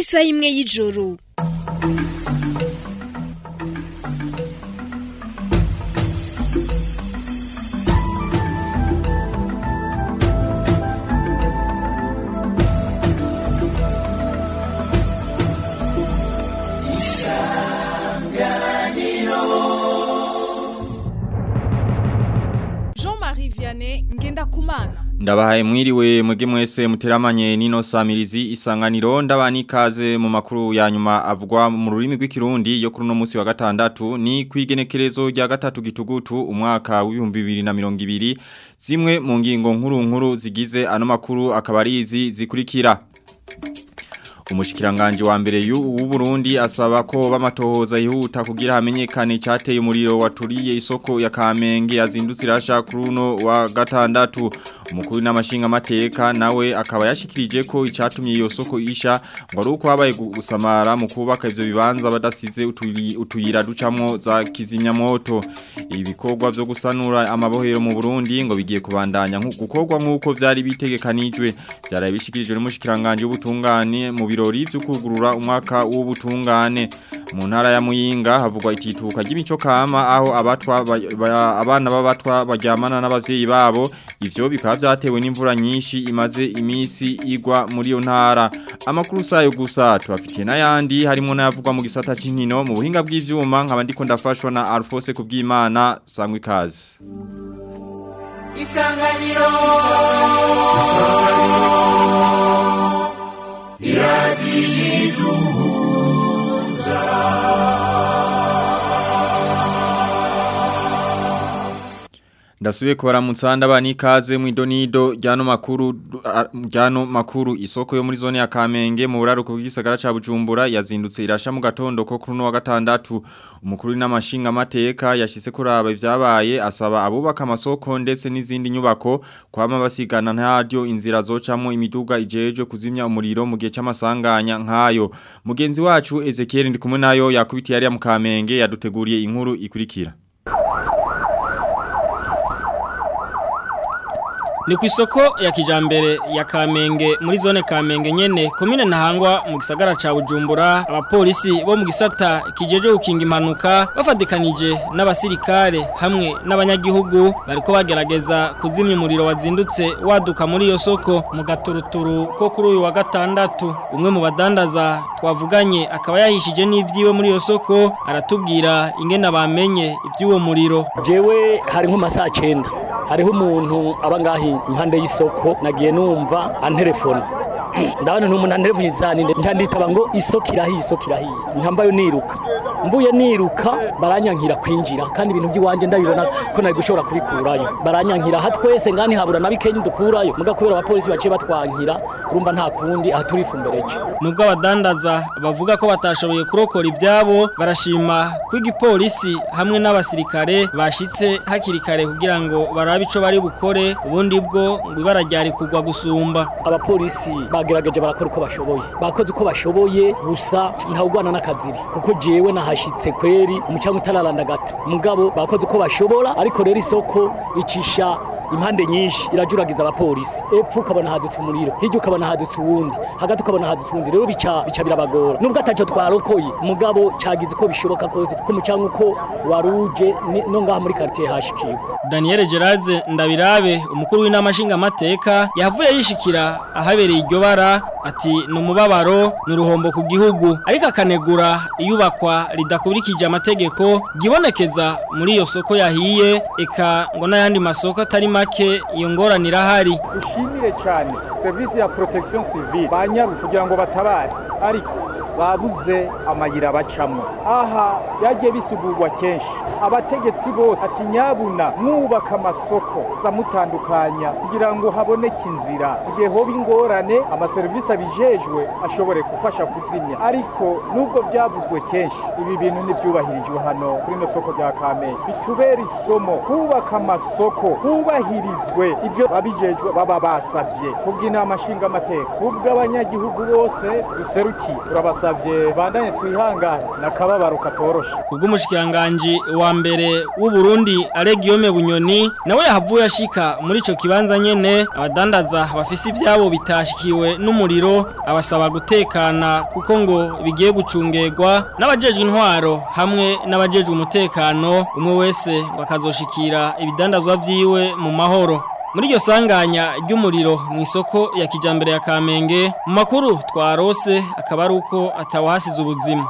isaha imwe y'ijoro Jean-Marie Vianney Ngendakumana Ndabahaye mwiriwe mwege mwese muteramanye nino samirizi isanganiro ndabani kaze mu makuru ya nyuma avugwa mu rurimi rw'ikirundi yo kuri no munsi wa gatandatu ni kwigenekerezo rya gatatu gitugutu umwaka w'ibihumbi bibiri na mirongo ibiri zimwe mu ngingo nkuru nkuru zigize ano makuru akaba ari izi zikurikira Umushikiranganje wa mbere w'u Burundi asaba ko bamatohoza yihuta kugira hamenyekane cyateye umuriro waturiye isoko ya Kamenge yazindutse irasha kuruno wa gatandatu umukuru n'amashinga mateka nawe akaba yashikirije ko icatumye iyo soko isha ngo ari uko habaye gusamara mu kubaka ivyo bibanza badasize uturi- utuyira ducamwo za kizimyamoto ibikorwa vyo gusanura amabohero mu Burundi ngo bigiye kubandanya nku- gukorwa nkuko vyari bitegekanijwe byaraye bishikirijwe n'umushikiranganje w'ubutungane mu birori vyo kugurura umwaka w'ubutungane mu ntara ya Muyinga havugwa itituka ry'imico kama aho abatwa ba- ba- abana b'abatwa baryamana n'abavyeyi babo ivyo bikaba vyatewe n'imvura nyinshi imaze imisi igwa muri iyo ntara amakuru sayo gusa tubafitiye n'ayandi harimo n'ayavugwa mu gisata c'inkino mu buhinga bw'ivyuma nkaba ndiko ndafashwa na Alphonse kubwimana sangwe ikaze Isanganiro Ndasubiye kubaramutsa ndabani ikaze mu idonido ryano makuru a- ryano makuru isoko yo muri zone ya Kamenge mu buraruko bw'isagara ca Bujumbura yazindutse irasha mu gatondo ko kuri no wa gatandatu umukuru n'amashinga mateka yashitse kuraba ivyabaye asaba abubaka amasoko ndetse n'izindi nyubako kwama basigana ntaryo inzira zocamwo imiduga ijejwe kuzimya umuriro mu gihe c'amasanganya nkayo mugenzi wacu Ezekiel ndikumwe nayo yakubitiye ari ya mu Kamenge yaduteguriye inkuru ikurikira Ni ku isoko ya kijambere ya Kamenge muri zone Kamenge nyene komine ntahangwa mu gisagara ca Bujumbura abapolisi bo mu gisata kijeje gukinga impanuka bafadikanije n'abasirikare hamwe n'abanyagihugu bariko bagerageza kuzimya umuriro wazindutse waduka muri iyo soko mu gaturuturu ko kuri uyu wa gatandatu umwe mu badandaza twavuganye akaba yahishije n'ivyiwe muri iyo soko aratubwira ingene bamenye ivy'uwo muriro jewe hari nko masaha cyenda hariho umuntu aba ngahi impande y'isoko nagiye numva antelefona ndabona ni umuntu antelefona cyane nditaba ngo isoko irahiye isoko irahiye nkambayo niruka mvuye niruka baranyankira kwinjira kandi ibintu by'iwanjye ndabibona ko nari gushobora kubikurayo baranyankira aha twese ngani habura na bikenya dukurayo muga kubera abapolisi baciye batwankira urumva nta kundi aha turifumbereje Nubwo abadandaza bavuga ko batashoboye kurokora ivyabo barashima ko igipolisi hamwe n'abasirikare bashitse hakiri kare kugira ngo barabe ico bari bukore ubundi bwo ngo ibara ryari kugwa gusumba abapolisi bagerageje barakora uko bashoboye bakoze uko bashoboye gusa ntawugwana n'akaziri kuko jewe nahashitse kweri umucanga utararandagata mugabo bakoze uko bashobora ariko rero isoko icisha impande nyinshi irajuragiza abapolisi epfo ukabona hadutse umuriro hirya ukabona hadutse uwundi hagati ukabona hadutse uwundi rero bica bica birabagora nubwo ataco twarokoye mugabo cagize uko bishoboka kose ko umucanga uko waruje ni- no ngaha muri quartier hashikiwe Daniel Gerard Ndabirabe umukuru w'inama nshingamateka yavuye yishikira ahabereye iryo bara ati ni umubabaro ni uruhombo ku gihugu ariko akanegura iyubakwa ridakurikije amategeko gibonekeza muri iyo soko yahiye eka ngo n'ayandi masoko atari make iyo ngorane irahari dushimire cyane serivisi ya protection civile banyaru kugira ngo batabare ariko babuze amayira bacamo aha byagiye bisigurwa kenshi abategetsi bose ati nyabuna mwubaka amasoko zamutandukanya kugira ngo haboneke inzira igihe hoba ingorane amaserivisi abijejwe ashobore gufasha kuzimya ariko nubwo byavuzwe kenshi ibi bintu ntibyubahirijwe hano kuri ino soko rya kamenge bitubera isomo kubaka amasoko hubahirizwe ibyo babijejwe baba basabye kubw'inama nshingamateka kubw'abanyagihugu bose duserukiye turabasaba turasavye bandanye twihangane nakababaro katoroshe kubw'umushikiranganje wa mbere w'u Burundi Alegiyome Bunyoni nawe yahavuye ashika muri ico kibanza nyene abadandaza bafise ivyabo bitashikiwe n'umuriro abasaba gutekana kuko ngo bigiye gucungerwa n'abajejwe intwaro hamwe n'abajejwe umutekano umwe wese ngo akazoshikira ibidandazwa vyiwe mu mahoro muri iryo sanganya ry'umuriro mu isoko ya kijambere ya Kamenge mu makuru twarose akaba ari uko atawahasize ubuzima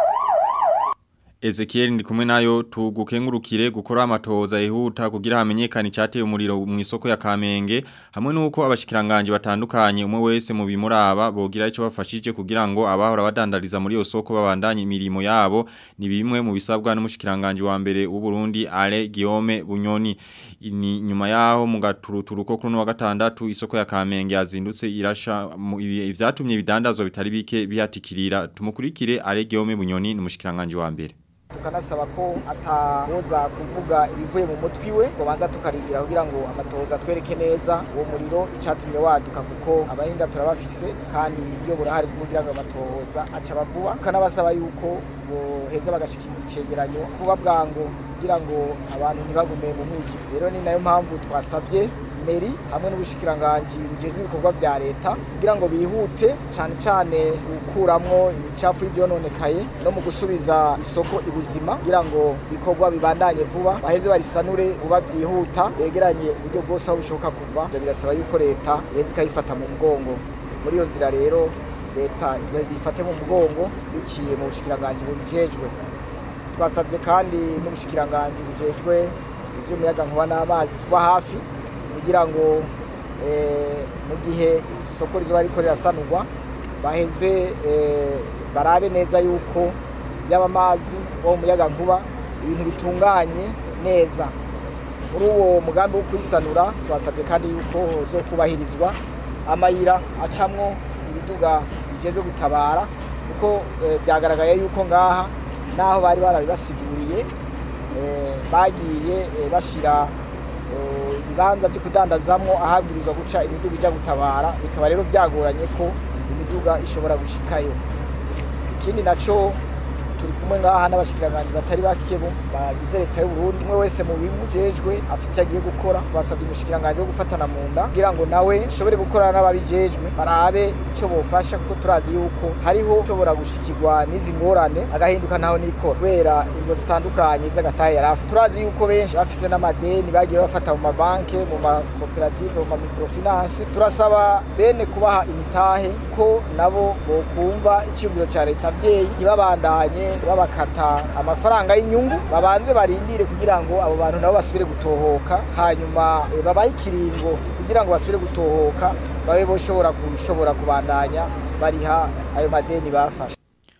Ezekiel ndi kumwe nayo tugukengurukire gukora amatoza yihuta kugira hamenyekane cyateye umuriro mu isoko ya Kamenge hamwe nuko abashikiranganje batandukanye umwe wese mu bimuraba bogira ico bafashije kugira ngo abahora badandariza muri iyo soko babandanye imirimo yabo ni bimwe mu bisabwa n'umushikiranganje wa mbere w'u Burundi Ale Guillaume Bunyoni ni nyuma yaho mu gaturuturuko kuri wa gatandatu isoko ya Kamenge yazindutse irasha ivyatumye ibidandazwa bitari bike bihatikirira tumukurikire Ale Guillaume Bunyoni n'umushikiranganje wa mbere tukanasaba ko atawoza kuvuga ibivuye mu mutwi we ngo banza tukarindira kugira ngo amatoza atwereke neza uwo muriro icatumye waduka kuko abahinga turabafise kandi iyo burahari kugira ngo amatoza aca bavuba tukanabasaba yuko boheza bagashikiriza icegeranyo vuba bwango kugira ngo abantu ntibagume mu mwiki rero ni nayo mpamvu twasavye meri hamwe n'ubushikiranganji bujejwe ibikorwa vya leta kugira ngo bihute cane cane gukuramwo imicafu y'ivyononekaye no mu gusubiza isoko ibuzima kugira ngo ibikorwa bibandanye vuba baheze barisanure vuba vyihuta begeranye uburyo bwose aho bushoboka kuva birasaba yuko leta iheze ikayifata mu mugongo muri iyo nzira rero leta izo zifate mu mugongo biciye mu bushikiranganji bubijejwe twasabye kandi n'ubushikiranganji bujejwe ivy'umuyagankuba n'amazi kuba hafi kugira ngo mu gihe isoko rizoba riko rirasanurwa baheze barabe neza yuko yaba amazi wo muyaga nkuba ibintu bitunganye neza muri uwo mugambi wo kuyisanura twasabye kandi yuko zo kubahirizwa amayira acamwo ibiduga bijejwe gutabara kuko byagaragaye yuko ngaha naho bari barabibasiguriye bagiye bashira ibibanza byo kudandazamo ahabwirizwa guca imiduga ijya gutabara bikaba rero byagoranye ko imiduga ishobora gushikayo ikindi nacyo turi kumwe ngaha n'abashikiranganje batari bake bagize leta y'u Burundi umwe wese mu bimujejwe afite icyo agiye gukora twasabye umushikiranganje wo gufatana mu nda kugira ngo nawe ashobore gukorana n'ababijejwe barabe icyo bofasha kuko turazi yuko hariho ushobora gushikirwa n'izi ngorane agahinduka naho nikora kubera ingo zitandukanye z'agatahe yari afite turazi yuko benshi bafise n'amadeni bagiye bafata mu mabanke mu makoperative mu mamikrofinance turasaba bene kubaha imitahe ko nabo bokumva icyumviro cya leta abyeyi ntibabandanye babakata amafaranga y'inyungu babanze barindire kugira ngo abo bantu nabo basubire gutohoka hanyuma babahe ikiringo kugira ngo basubire gutohoka babe boshobora kushobora kubandanya bariha ayo madeni bafashe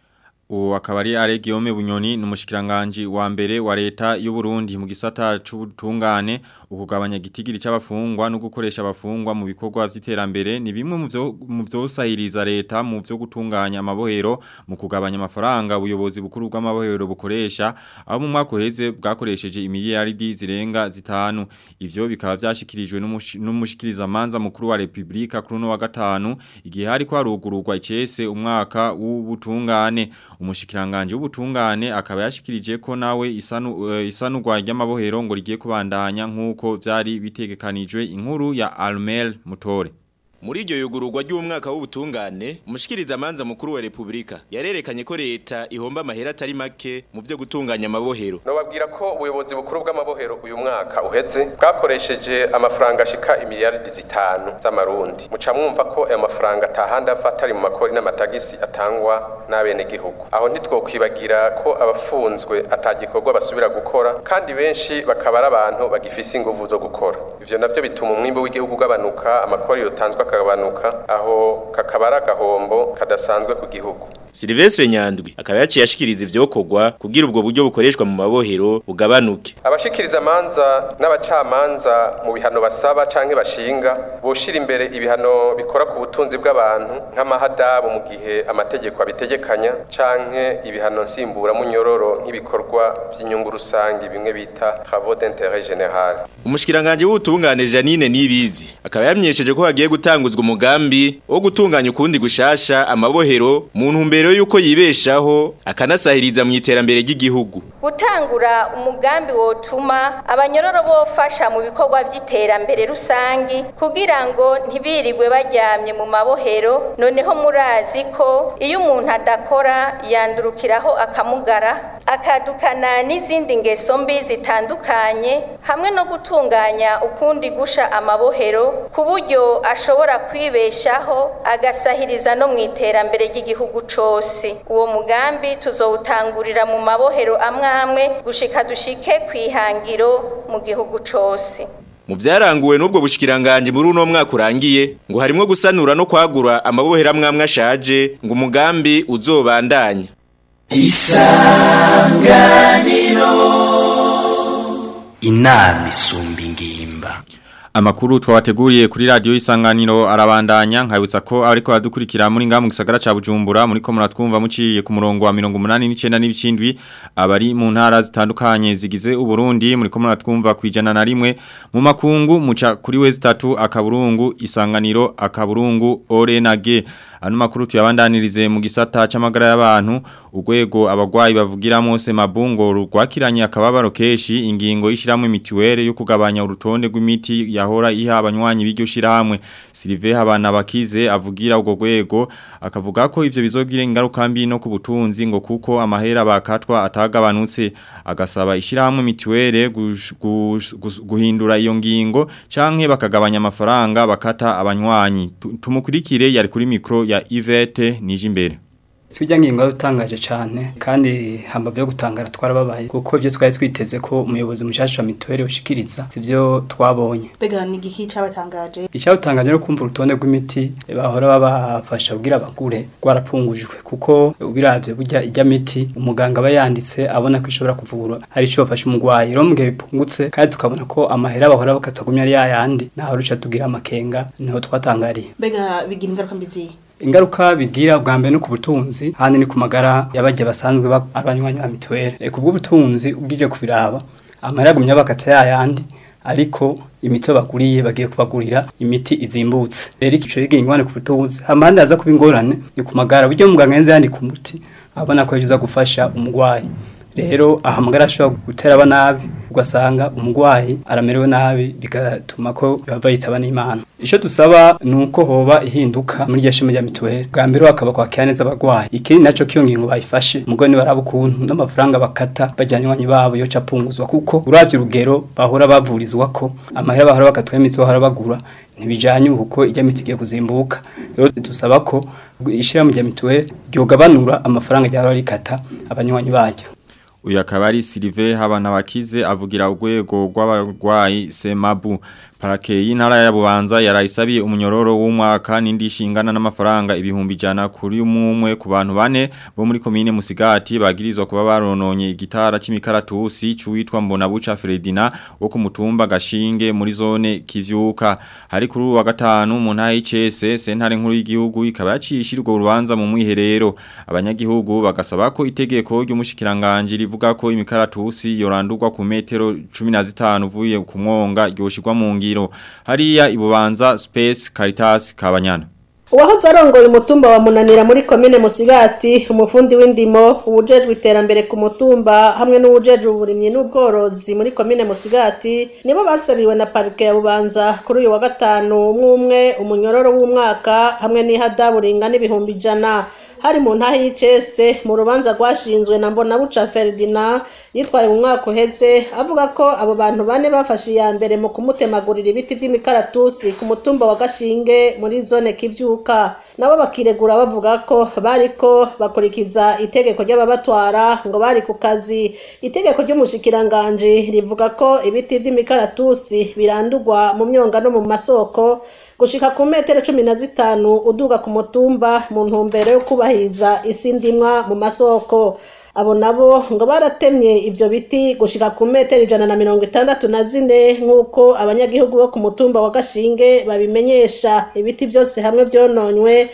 Uwo akaba ari Ale Guillaume Bunyoni n'umushikiranganje wa mbere wa leta y'u Burundi mu gisata c'ubutungane ukugabanya gitigiri c'abafungwa no gukoresha abafungwa mu bikorwa vy'iterambere ni bimwe mu byo mu vyosahiriza leta mu byo gutunganya amabohero mu kugabanya amafaranga ubuyobozi bukuru bw'amabohero bukoresha aho mu mwaka uheze bwakoresheje imiliyaridi zirenga zitanu ivyo bikaba vyashikirijwe n'umushikiriza manza mukuru wa Republika kuri no wa gatanu igihe hari kwarugururwa icese umwaka w'ubutungane umushikiranganje w'ubutungane akaba yashikirije ko nawe isanu uh, isanurwa ry'amabohero ngo rigiye kubandanya nkuko vyari bitegekanijwe inkuru ya Almel Mutore Muri iryo yugururwa ry'umwaka w'ubutungane, umushikiriza manza mukuru wa Republika yarerekanye ko leta ihomba amahera atari make mu byo gutunganya amabohero. Nobabwira ko ubuyobozi bukuru bw'amabohero uyu mwaka uheze bwakoresheje amafaranga ashika imiliyaridi zitanu z'amarundi. Muca mwumva ko ayo mafaranga atahandi ava atari mu makori n'amatagisi atangwa n'abene gihugu. Aho ntitwokwibagira ko abafunzwe atagikorwa basubira gukora kandi benshi bakaba ari abantu bagifise inguvu zo gukora. Ivyo navyo bituma umwimbo w'igihugu ugabanuka, amakori yotanzwe akagabanuka aho kakaba ari agahombo kadasanzwe ku gihugu Silvestre Nyandwi akaba yaciye ashikiriza ivyokorwa kugira ubwo buryo bukoreshwa mu mabohero bugabanuke. Abashikiriza amanza n'abacamanza mu bihano basaba canke bashinga boshira imbere ibihano bikora ku butunzi bw'abantu nk'amahadabu mu gihe amategeko abitegekanya canke ibihano nsimbura munyororo nk'ibikorwa by'inyungu rusangi bimwe bita travaux d'intérêt général. Umushikiranganje w'ubutungane Janine Nibizi akaba yamyesheje ko hagiye gutanguzwa umugambi wo gutunganya ukundi gushasha amabohero mu ntumbero ntumbero yuko yibeshaho akanasahiriza mu iterambere ry'igihugu gutangura umugambi wotuma abanyororo bofasha mu bikorwa by'iterambere rusangi kugira ngo ntibirirwe baryamye mu mabohero noneho murazi ko iyo umuntu adakora yandurukiraho akamugara akadukana n'izindi ngeso mbi zitandukanye hamwe no gutunganya ukundi gusha amabohero ku buryo ashobora kwibeshaho agasahiriza no mu iterambere ry'igihugu cose uwo mugambi tuzowutangurira mu mabohero amwe amwe gushika dushike kwihangiro mu gihugu cose mu byaranguwe n'ubwo bushikiranganje muri uno mwaka urangiye ngo harimo gusanura no kwagura amabohera amwe ashaje ngo umugambi uzobandanya isanganiro inama isumba ingimba Amakuru twabateguriye kuri radio isanganiro arabandanya nkabutsa ko ariko adukurikira muri ngamu gisagara ca Bujumbura muri ko muratwumva muciye ku murongo wa 189 n'ibicindwi abari mu ntara zitandukanye zigize uburundi muri ko muratwumva kwijana na rimwe mu makungu muca kuri wezi 3 akaburungu isanganiro akaburungu orenage Ano makuru tuyabandanirize mu gisata c'amagara y'abantu urwego abagwayi bavugiramo semabungo rwakiranye akababaro keshi ingingo yishiramo imitiwere yo kugabanya urutonde rw'imiti yahora iha abanywanyi b'iryo shiramwe Sylvain Habana bakize avugira ubwo rwego akavuga ko ivyo bizogira ingaruka mbi no ku butunzi ngo kuko amahera bakatwa atagabanutse agasaba ishiramwe mitiwere guhindura iyo ngingo canke bakagabanya amafaranga bakata abanywanyi tumukurikire yari kuri mikro ya Yvette Nijimbere Sijya ngingo utangaje cyane kandi hamba byo gutangara twarababaye kuko byo twari twiteze ko umuyobozi mushasha wa mituweli ushikiriza sivyo twabonye Bega ni giki cabatangaje Icyabutangaje no kumva urutonde rw'imiti bahora babafasha kugira abagure rwarapungujwe kuko ubiravye burya ijya miti umuganga aba yanditse abona ko ishobora kuvura hari ico bafasha umugwayi rero mugihe bipungutse kandi tukabona ko amahera bahora bakatagumya ari yayandi naho ruca tugira amakenga niho twatangariye Bega bigira ingaruka mbizi ingaruka bigira bwa mbere no ku butunzi handi ni ku magara y'abajya basanzwe abanywanyi ba mituweli e, ku bw'ubutunzi ubwije kubiraba amahera agumya bakata yayandi ariko imiti baguriye bagiye kubagurira imiti izimbutse rero ikico bigira ingwane ku butunzi hamandi haza kuba ingorane ni ku magara buryo muganga yenze yandika umuti abona ko yifuza gufasha umugwayi rero aha amagara ashobora gutera aba nabi ugasanga umugwayi aramerewe nabi bigatuma ko bava yitaba n'imana icyo dusaba ni uko hoba ihinduka muri iryo shema rya mituweli bwa mbere bakaba kwakira neza abagwayi ikindi nacyo kiyo ngingo bayifashe umugore nibaraba ukuntu n'amafaranga bakata bajyanywanyi babo yo capunguzwa kuko uravye urugero bahora bavurizwa ko amahera bahora bakatwa imitsi bahora bagura ntibijanye kuko ijya miti igiye kuzimbuka rero dusaba ko ishirahamwe rya mituweli ryogabanura amafaranga ryahora rikata abanywanyi baryo Uyu akaba ari Sylvain Habanabakize avugira urwego rw'abarwayi Semabu Parake y'intara ya Bubanza yarayisabiye umunyororo w'umwaka n'indi shingana n'amafaranga ibihumbi jana kuri umwe ku bantu bane bo muri komine Musigati bagirizwa kuba barononye igitara c'imikaratusi cuwitwa Mbonabuca Fredina wo ku mutumba Gashinge muri zone Kivyuka hari kuri wa gatanu mu ntaye y'icese sentare nkuru y'igihugu ikaba yacishirwa urubanza mu mwiherero abanyagihugu bagasaba ko itegeko ry'umushikiranganje rivuga ko imikaratusi yorandurwa ku metero 15 uvuye ku mwonga ryoshirwa mu ngiro hariya ibubanza Space Caritas Kabanyana Uwahoze arongoye umutumba wa munanira muri komine Musigati umufundi w'indimo ubujejwe iterambere ku mutumba hamwe n'ubujejwe uburimyi n'ubworozi muri komine Musigati nibo basabiwe na parike ya Bubanza kuri uyu wa gatanu umwe umwe umunyororo w'umwaka hamwe n'ihadabu ringana ibihumbi ijana hari mu ntahe y'icese mu rubanza rwashinzwe na Mbonabuca Ferdinand yitwaye mu mwaka uheze avuga ko abo bantu bane bafashe iya mbere mu kumutemagurira ibiti vy'imikaratusi ku mutumba wa Gashinge muri zone Kivyuka nabo bakiregura bavuga ko bariko bakurikiza itegeko ry'ababatwara ngo bari ku kazi itegeko ry'umushikiranganje rivuga ko ibiti vy'imikaratusi birandurwa mu myonga no mu masoko gushika ku metero cumi na zitanu uduga ku mutumba mu ntumbero yo kubahiriza isi ndimwa mu masoko abo nabo ngo baratemye ivyo biti gushika ku metero ijana na mirongo itandatu na zine nk'uko abanyagihugu bo ku mutumba wa gashinge babimenyesha ibiti byose hamwe vyononywe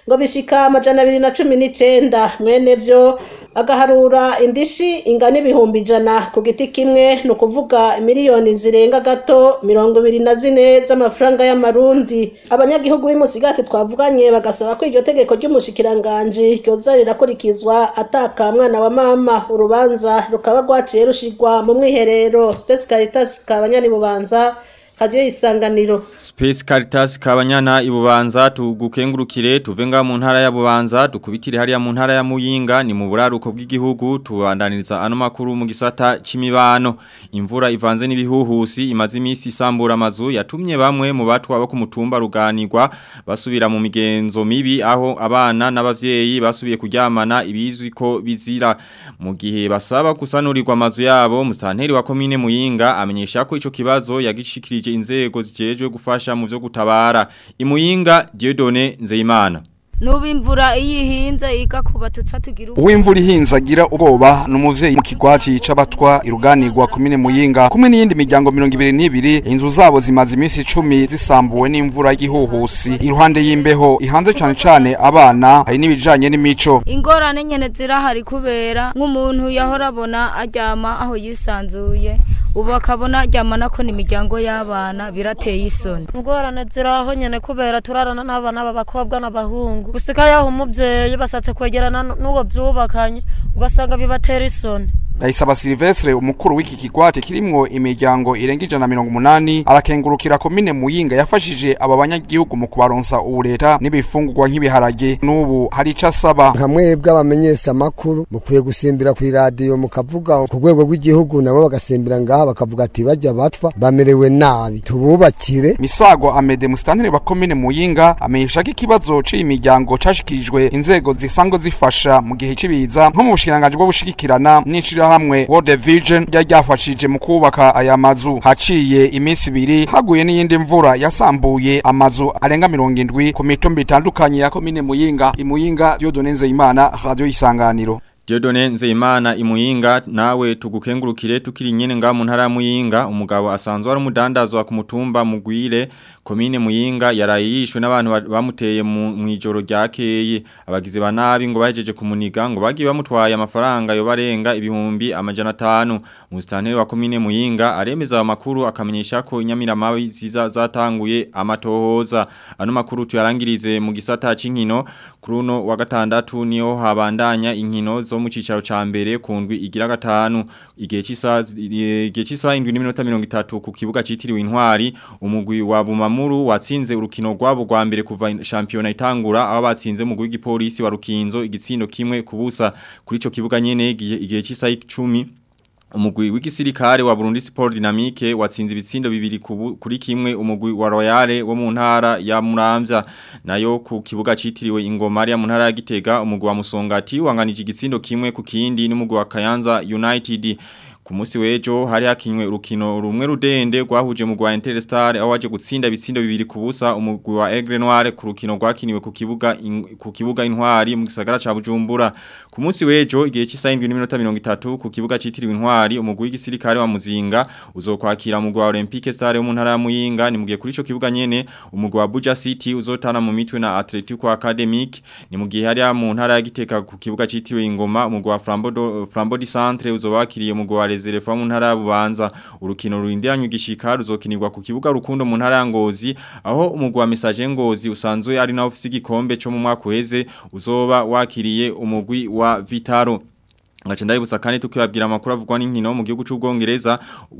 ngo bishika amajana abiri na cumi n'icenda mwene vyo agaharura indishi ingana ibihumbi ijana ku giti kimwe ni ukuvuga miliyoni zirenga gato mirongo ibiri na zine z'amafaranga y'amarundi abanyagihugu b'imusigati twavuganye bagasaba ko iryo tegeko ry'umushikiranganji ryoza rirakurikizwa ataka mwana wa mama urubanza rukaba rwaciye rushirwa mu mwiherero Space Caritas kabanyani bubanza radio isanganiro Space Caritas kabanyana ibubanza tugukengurukire tuvenga mu ntara ya bubanza dukubitire hariya mu ntara ya muyinga ni mu buraruko bw'igihugu tubandaniriza ano makuru mu gisata c'imibano imvura ivanze n'ibihuhusi imaze imisi isambura amazu yatumye bamwe mu batwa bo ku mutumba ruganirwa basubira mu migenzo mibi aho abana n'abavyeyi basubiye kuryamana ibizwi ko bizira mu gihe basaba kusanurirwa amazu yabo mustanteri wa komine muyinga amenyesha ko ico kibazo yagishikirije inzego zijejwe gufasha mu byo gutabara imuyinga Dieudonne Nzeyimana Nubu imvura iyo ihinze igakuba tutsa tugira Uwimvura ihinze agira ubwoba numuvyeyi mu kigwati c'abatwa iruganirwa kumine muyinga kumwe n'iyindi miryango 22 inzu zabo zimaze imisi 10 zisambuwe n'imvura y'igihuhusi iruhande y'imbeho ihanze cyane cyane abana hari n'ibijanye n'imico ingorane nyene zirahari kubera nk'umuntu yahora abona aryama aho yisanzuye ubu akabona aryama nako n'imiryango y'abana birateye isoni ingorane ziraho nyene kubera turarana n'abana b'abakobwa n'abahungu gusika yaho umuvyeyi basatse kwegerana n'uwo vyubakanye ugasanga bibatera isoni Ndayisaba Silvestre umukuru w'iki kigwate kirimwo imiryango irenga ijana mirongo umunani arakengurukira komine Muyinga yafashije aba banyagihugu mu kubaronsa ubureta n'ibifungurwa nk'ibiharage n'ubu hari ico asaba nka mwebwe abamenyesha makuru mukwiye gusimbira ku radio mukavuga ku rwego rw'igihugu nabo bagasimbira ngaha bakavuga ati bajya batwa bamerewe nabi tububakire Misago Amede mustanteri wa komine Muyinga amenyesha ko ikibazo c'iyi miryango cashikirijwe inzego zisanzwe zifasha mu gihe cibiza nko mu bushikiranganje bwo gushigikirana n'icira hamwe World Vision rya ryafashije mu kubaka aya mazu haciye iminsi ibiri haguye n'iyindi mvura yasambuye amazu arenga 70 ku mitumba itandukanye ya komine Muyinga imuyinga Dieudonne Nzeyimana radio isanganiro Diodone Nzeyimana imuyinga nawe tugukengurukire tukiri nyene nga mu ntara ya Muyinga umugabo asanzwe ari umudandazwa ku mutumba mugwire komine Muyinga yarayishwe n'abantu bamuteye mu ijoro ryakeye abagize banabi ngo bahejeje kumuniga ngo bagiye bamutwaye amafaranga yo barenga ibihumbi amajana 5 mustanteri wa komine Muyinga aremeza amakuru akamenyesha ko inyamiramabi ziza zatanguye amatohoza ano makuru tuyarangirize mu gisata c'inkino kuruno wa gatandatu niyo habandanya inkino zo mu cicaro ca mbere ku ndwi igira gatanu igihe cy'isaha igihe cy'isaha 7:30 ku kibuga citiriwe intwari umugwi wa Bumamuru watsinze urukino rwabo rwa mbere kuva championa itangura aho batsinze mu w'igipolisi wa Rukinzo igitsindo kimwe kubusa kuri ico kibuga nyene igihe cy'isaha 10 umugwi w'igisirikare wa Burundi Sport Dynamique watsinze ibitsindo bibiri kuri kimwe umugwi wa Royale wo mu ntara ya Muramvya nayo ku kibuga citiriwe ingoma ya mu ntara ya Gitega umugwi wa Musongati wanganije igitsindo kimwe ku kindi n'umugwi wa Kayanza United ku munsi w'ejo hari hakinywe urukino rumwe rudende rwahuje mu Rwanda Interstar aho waje gutsinda ibitsindo bibiri kubusa umugwi wa Aigle Noire ku rukino rwakiniwe ku kibuga in, ku kibuga intwari mu gisagara ca Bujumbura ku munsi w'ejo igihe cy'isaha 7:30 ku kibuga citiriwe intwari umugwi w'igisirikare wa Muzinga uzokwakira mu Rwanda Olympique Star yo mu ntara ya Muyinga ni mugiye kuri ico kibuga nyene umugwi wa Buja City uzotana mu mitwe na Atletico Academic ni mugihe hari mu ntara ya Giteka ku kibuga citiriwe ingoma umugwi wa Flambeau Flambeau du Centre uzobakiriye mu Rwanda reserve mu ntara bubanza urukino rurindiranye igishika ruzokinirwa ku kibuga rukundo mu ntara ya Ngozi aho umugwa message Ngozi usanzwe ari na ofisi gikombe cyo mu mwaka uheze uzoba wakiriye umugwi wa Vitaro Ngache ndayibusa kandi tukibabwira amakuru avugwa n'inkino mu gihugu cy'ubwongereza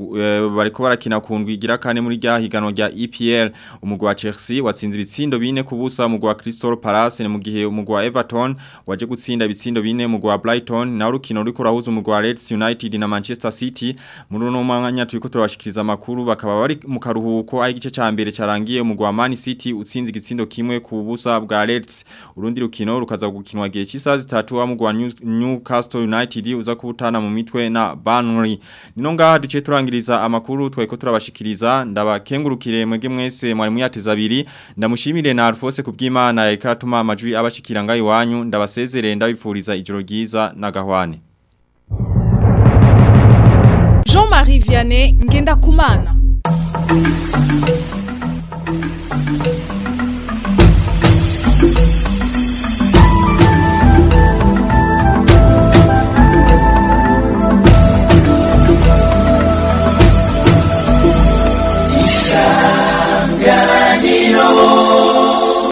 bariko barakina ku ndwi igira kane muri rya higano rya EPL umugwi wa Chelsea watsinze ibitsindo bine kubusa umugwi wa Crystal Palace mu gihe umugwi wa Everton waje gutsinda ibitsindo bine umugwi wa Brighton na urukino ruriko rahuza umugwi wa Leeds United na Manchester City muri uno mwanya turiko turabashikiriza amakuru bakaba bari mu karuhuko aho igice ca mbere carangiye umugwi wa Man City utsinze igitsindo kimwe ku busa bwa Leeds urundi rukino rukaza gukinwa gihe cy'isaha zitatu wa mugwi wa Newcastle United United uza kubutana mu mitwe na Burnley nino ngaha duce turangiriza amakuru tweko turabashikiriza ndabakengurukire mwege mwese mwari muyateza abiri ndamushimire na Alphonse kubw'Imana yakatuma amajwi abashikira ngayi wanyu ndabasezerere ndabipfuriza ijoro ryiza na gahwane Jean-Marie Vianney ngenda kumana isanganiro